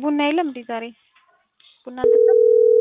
ቡና የለም እንዴ ዛሬ? ቡና አልጠጣም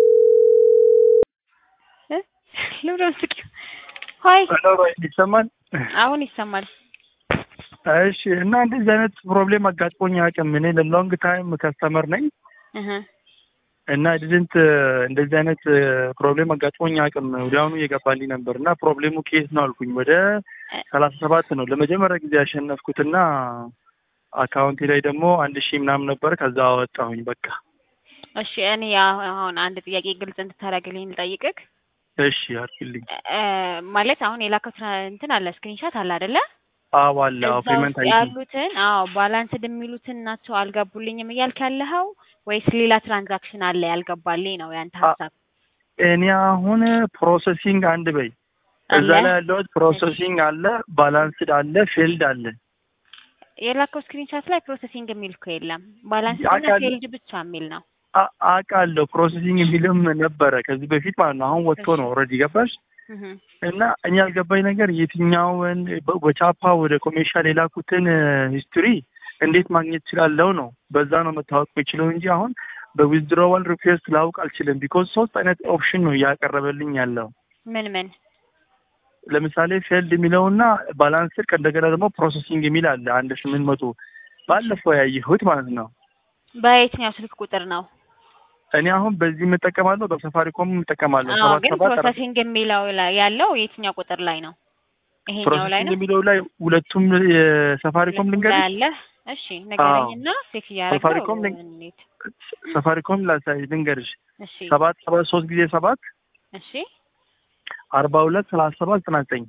እ ለምን ነው የምትስቂው? ሆይ ሄሎ ይሰማል? አሁን ይሰማል። እሺ እና እንደዚህ አይነት ፕሮብሌም አጋጥሞኝ አያውቅም። እኔ ለሎንግ ታይም ከስተመር ነኝ እህ እና ዲድንት እንደዚህ አይነት ፕሮብሌም አጋጥሞኝ አያውቅም። ወዲያውኑ እየገባልኝ ነበር እና ፕሮብሌሙ ኬስ ነው አልኩኝ። ወደ ሰላሳ ሰባት ነው ለመጀመሪያ ጊዜ ያሸነፍኩትና አካውንቴ ላይ ደግሞ አንድ ሺህ ምናምን ነበር። ከዛ አወጣሁኝ በቃ። እሺ እኔ አሁን አንድ ጥያቄ ግልጽ እንድታደርግልኝ ልጠይቅህ። እሺ አድርግልኝ። እ ማለት አሁን የላከው እንትን አለ ስክሪንሾት አለ አይደለ? አዎ አለ አዎ እዛ ፔመንት ውስጥ አይ ያሉትን አዎ ባላንስድ የሚሉትን ናቸው አልገቡልኝም እያልክ ያለኸው ወይስ ሌላ ትራንዛክሽን አለ ያልገባልኝ ነው ያንተ ሀሳብ? እኔ አሁን ፕሮሰሲንግ አንድ በይ እዛ አለ? ላይ ያለሁት ፕሮሰሲንግ አለ፣ ባላንስድ አለ፣ ፊልድ አለ። የላከው ስክሪንሾት ላይ ፕሮሰሲንግ የሚል እኮ የለም። ባላንስድ እና አውቃለሁ። ፌልድ ብቻ የሚል ነው። አ- አውቃለሁ ፕሮሰሲንግ የሚልም ነበረ ከዚህ በፊት ማለት ነው። አሁን ወጥቶ ነው ኦልሬዲ ገባሽ። እህ እና እኛ ያልገባኝ ነገር የትኛውን በ- በቻፓ ወደ ኮሜርሻል የላኩትን ሂስትሪ እንዴት ማግኘት እችላለሁ ነው። በዛ ነው መታወቅ የሚችለው እንጂ አሁን በዊዝድሮዋል ሪኩዌስት ላውቅ አልችልም። ቢኮዝ ሶስት አይነት ኦፕሽን ነው እያቀረበልኝ ያለው። ምን ምን ለምሳሌ ፌልድ የሚለውና ባላንስድ ከእንደገና ደግሞ ፕሮሰሲንግ የሚል አለ አንድ ስምንት መቶ ባለፈው ያየሁት ማለት ነው። በየትኛው ስልክ ቁጥር ነው? እኔ አሁን በዚህ የምጠቀማለሁ በሰፋሪኮም የምጠቀማለሁ አዎ ሰባት ግን ሰባት አራት ፕሮሰሲንግ የሚለው ላይ ያለው የትኛው ቁጥር ላይ ነው? ይሄኛው ላይ ፕሮሰሲንግ ነው የሚለው ላይ ሁለቱም የሰፋሪኮም ሁለቱም ላይ ልንገርሽ አለ። እሺ ንገረኝና ቼክ እያደረገው ሰፋሪኮም ልንግ- እንሂድ። ሰፋሪኮም ላሳይ ልንገርሽ እሺ ሰባት ሰባት ሶስት ጊዜ ሰባት እሺ አርባ ሁለት ሰላሳ ሰባት ዘጠና ዘጠኝ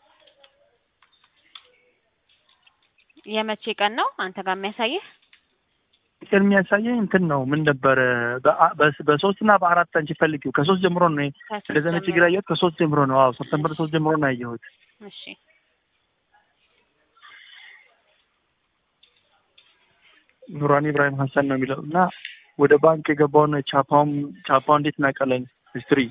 የመቼ ቀን ነው አንተ ጋር የሚያሳይህ? ቀን የሚያሳየኝ እንትን ነው ምን ነበረ በአ- በስ- በሶስት እና በአራት አንቺ ፈልጊው ከሶስት ጀምሮ ነው ከሶስት እንደዚህ አይነት ችግር ጀምሮ። ያየሁት ከሶስት ጀምሮ ነው አዎ ሰፕተምበር ሶስት ጀምሮ ነው ያየሁት እሺ ኑራን ኢብራሂም ሀሰን ነው የሚለው እና ወደ ባንክ የገባውን ቻፓውን ቻፓው እንዴት እናውቃለን ሂስትሪ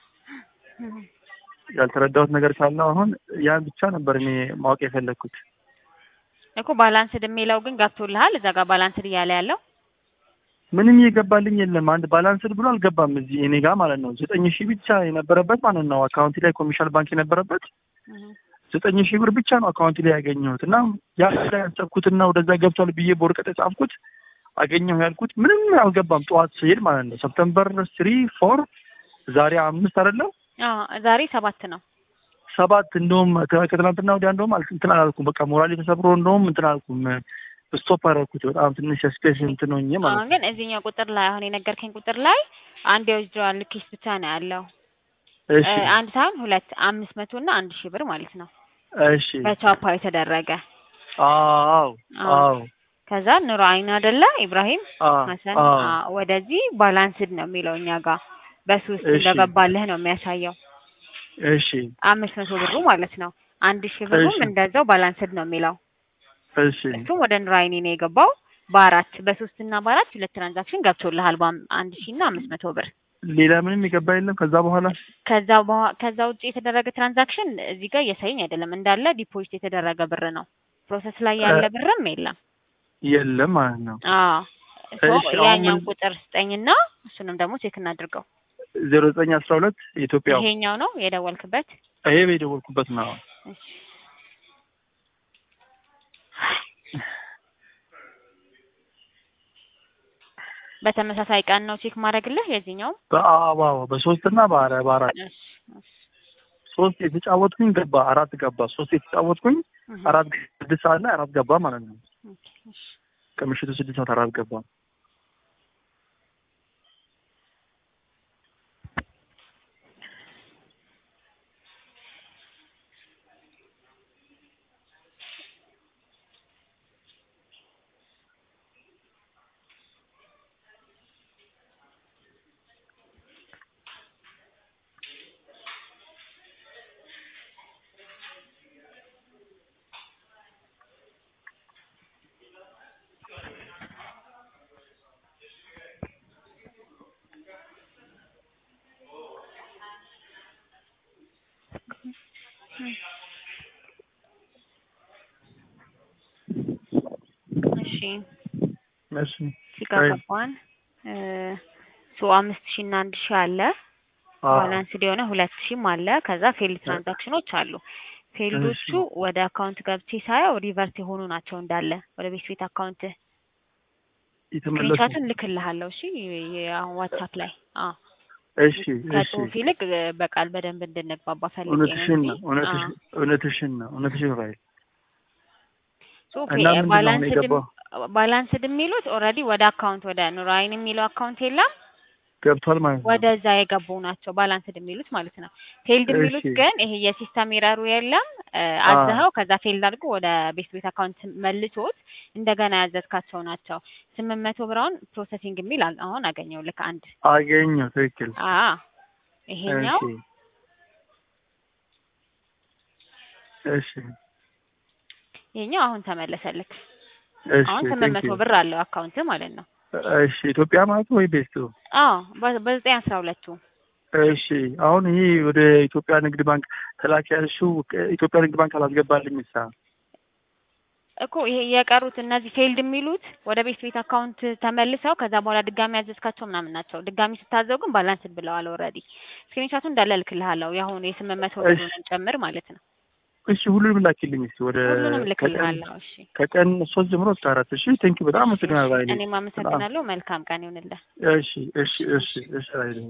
ያልተረዳሁት ነገር ካለ አሁን ያን ብቻ ነበር እኔ ማወቅ የፈለግኩት እኮ ባላንስድ የሚለው ግን ገብቶልሃል? እዛ ጋር ባላንስድ እያለ ያለው ምንም እየገባልኝ የለም አንድ ባላንስድ ብሎ አልገባም እዚህ እኔ ጋር ማለት ነው ዘጠኝ ሺህ ብቻ የነበረበት ማለት ነው አካውንቲ ላይ ኮሜርሻል ባንክ የነበረበት ዘጠኝ ሺህ ብር ብቻ ነው አካውንቲ ላይ ያገኘሁት እና ያ ላይ ያሰብኩትና ወደዛ ገብቷል ብዬ በወረቀት የጻፍኩት አገኘሁ ያልኩት ምንም አልገባም ጠዋት ስሄድ ማለት ነው ሰፕተምበር ስሪ ፎር ዛሬ አምስት አይደለም አዎ ዛሬ ሰባት ነው። ሰባት እንደውም ከ- ከትናንትና ወዲያ እንደውም አል- እንትን አላልኩም በቃ ሞራሌ ተሰብሮ እንደውም እንትን አላልኩም ስቶፕ አደረኩት በጣም ትንሽ ስፔስ እንትን ሆኜ ማለት አሁን ነው ግን እዚህኛው ቁጥር ላይ አሁን የነገርከኝ ቁጥር ላይ አንድ የወጅዋል ኬስ ብቻ ነው ያለው። እሺ እ፣ አንድ ሳይሆን ሁለት አምስት መቶ እና አንድ ሺህ ብር ማለት ነው እሺ በቻፓ የተደረገ አዎ አዎ። አዎ ከዛ ኑሮ አይን አይደለ ኢብራሂም አዎ ሀሰን አዎ አ፣ ወደዚህ ባላንስድ ነው የሚለው እኛ ጋር በሶስት እሺ። እንደገባልህ ነው የሚያሳየው። እሺ አምስት መቶ ብሩ ማለት ነው። አንድ ሺህ ብሩም እሺ። እንደዛው ባላንስድ ነው የሚለው እሺ እሱም ወደ ኑራይኒ ነው የገባው በአራት በሶስት እና በአራት ሁለት ትራንዛክሽን ገብቶልሃል በአም- አንድ ሺህ እና አምስት መቶ ብር ሌላ ምንም የገባ የለም ከዛ በኋላ ከዛ በኋ- ከዛ ውጭ የተደረገ ትራንዛክሽን እዚህ ጋር እያሳየኝ አይደለም እንዳለ ዲፖዚት የተደረገ ብር ነው ፕሮሰስ ላይ ያለ እ- ብርም የለም የለም ማለት ነው አዎ ሶ እሺ፣ አሁን ያኛውን ምን- ቁጥር ስጠኝና እሱንም ደግሞ ቼክ እናድርገው ዜሮ ዘጠኝ አስራ ሁለት የኢትዮጵያው ይሄኛው ነው የደወልክበት ይሄ የደወልኩበት ነው እሺ በተመሳሳይ ቀን ነው ቼክ ማድረግልህ የዚህኛው በአባው በሶስት እና በአረ- በአራት እሺ እሺ ሶስት የተጫወትኩኝ ገባ አራት ገባ ሶስት የተጫወትኩኝ እህ፣ አራት ስድስት ሰዓት ላይ አራት ገባ ማለት ነው ኦኬ፣ እሺ ከምሽቱ ስድስት ሰዓት አራት ገባ እሺ እሺ ሲጋባባን ሶ አምስት ሺህ እና አንድ ሺህ አለ አዎ ባላንስድ የሆነ ሁለት ሺህም አለ። ከዛ ፌልድ ትራንዛክሽኖች አሉ። ፌልዶቹ እሺ ወደ አካውንት ገብቼ ሳየው ሪቨርት የሆኑ ናቸው እንዳለ ወደ ቤት ቤት አካውንት የተመለሱ ስክሪንሻቱን ልክልሃለሁ። እሺ አሁን ዋትሳፕ ላይ አዎ እሺ እሺ ከጽሁፍ ይልቅ በቃል በደንብ እንድንግባባ ፈልጌ ነው እውነትሽን እንጂ ነው እውነትሽ- እውነትሽን ነው እውነትሽን ራይል ሶ እና ምንድን ነው አሁን ባላንስድ የገባው ባላንስድ የሚሉት ኦልሬዲ ወደ አካውንት ወደ ኑራይን የሚለው አካውንት የለም ገብቷል ማለት ነው። ወደዛ የገቡ ናቸው ባላንስድ የሚሉት ማለት ነው። ፌልድ የሚሉት እሺ ግን ይሄ የሲስተም ኤረሩ የለም እ አ አዘኸው ከዛ ፌልድ አድርጎ ወደ ቤት ቤት አካውንት መልሶት እንደገና ያዘዝካቸው ናቸው። ስምንት መቶ ብራውን ፕሮሰሲንግ የሚል አ- አሁን አገኘው ልክ አንድ አገኘው ትክክል። አ ይሄኛው እሺ እሺ ይሄኛው አሁን ተመለሰልክ። እሺ አሁን ስምንት ቴንክ መቶ ዩ ብር አለው አካውንት ማለት ነው። እሺ ኢትዮጵያ ማለት ነው ወይ ቤስቱ? አዎ በ- በዘጠኝ አስራ ሁለቱ እሺ አሁን ይሄ ወደ ኢትዮጵያ ንግድ ባንክ ተላኪ ያልሽው ኢትዮጵያ ንግድ ባንክ አላስገባልኝ ሳ እኮ ይሄ የቀሩት እነዚህ ፌልድ የሚሉት ወደ ቤት ቤት አካውንት ተመልሰው ከዛ በኋላ ድጋሚ ያዘዝካቸው ምናምን ናቸው። ድጋሚ ስታዘው ግን ባላንስድ ብለዋል ኦልሬዲ። ስክሪንሻቱ እንዳለ እልክልሃለሁ የአሁኑ የስምንት መቶ እሺ ብሩንም ጨምር ማለት ነው። እሺ ሁሉንም ላኪልኝ እስኪ ወደ ሁሉንም ከቀን ልክልሃለሁ። እሺ ከቀን ሶስት ጀምሮ እስከ አራት እሺ ቴንክ ዩ በጣም እሺ እሺ አመሰግናለሁ ራይሌ እኔም በጣም አመሰግናለሁ። መልካም ቀን ይሁንልህ። እሺ እሺ እሺ እሺ ራይሌ